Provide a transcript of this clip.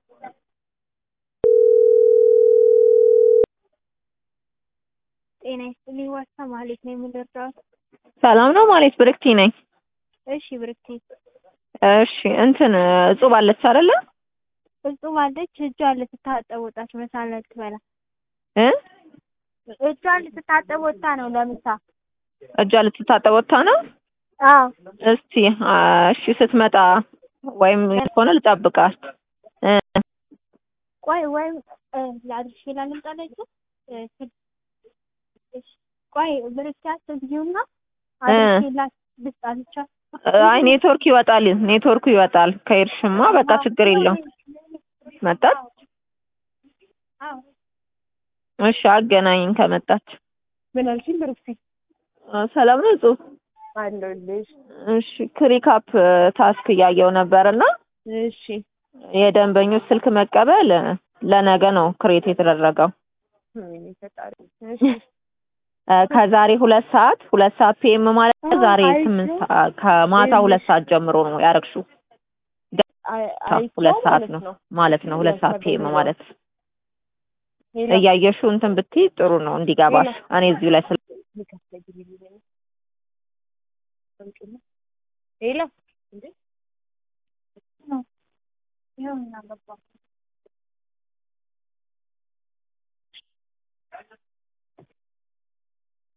ጤና ይስጥልኝ ዋሳ ማለት ነው የምንረዳው። ሰላም ነው ማለት ብርክቲ ነኝ። እሺ ብርክቲ እሺ እንትን እጹብ አለች አይደለ? እጹብ አለች። እጇን ልትታጠብ ወጣች። ምሳ ልትበላ እ እጇን ልትታጠብ ወጣ ነው ለምሳ። እጇ ልትታጠብ ወጥታ ነው። አዎ እስቲ አ፣ እሺ ስትመጣ ወይም ከሆነ ልጠብቃት እ ቆይ ወይም እ፣ ላድርሽ ይላል ልምጣለች። ቆይ ብርክቲ አትዝጊውና አድርሽላት ልስጣት ብቻ። አይ ኔትወርክ ይወጣል፣ ኔትወርኩ ይወጣል። ከሄድሽማ በቃ ችግር የለውም። መጣች። አዎ እሺ አገናኝን ከመጣች። ምን አልሽኝ ብርክቲ? አ፣ ሰላም ነው እጹብ? አለሁልሽ። እሺ ክሪካፕ ታስክ እያየው ነበርና እሺ የደንበኞች ስልክ መቀበል ለነገ ነው ክሬት የተደረገው ምን ፈጣሪ። እ፣ ከዛሬ ሁለት ሰዓት ሁለት ሰዓት ፒኤም ማለት ነው። ዛሬ አይ፣ ስምንት ሰዓት ከማታ ሁለት ሰዓት ጀምሮ ነው ያረግሽው። ሁለት ሰዓት ነው ማለት ነው። ሁለት ሰዓት ፒኤም ማለት እያየሽው እንትን ብትይ ጥሩ ነው እንዲገባሽ። እኔ እዚሁ ላይ ስለ ሄሎ እንዴ ይኸው እና ገባ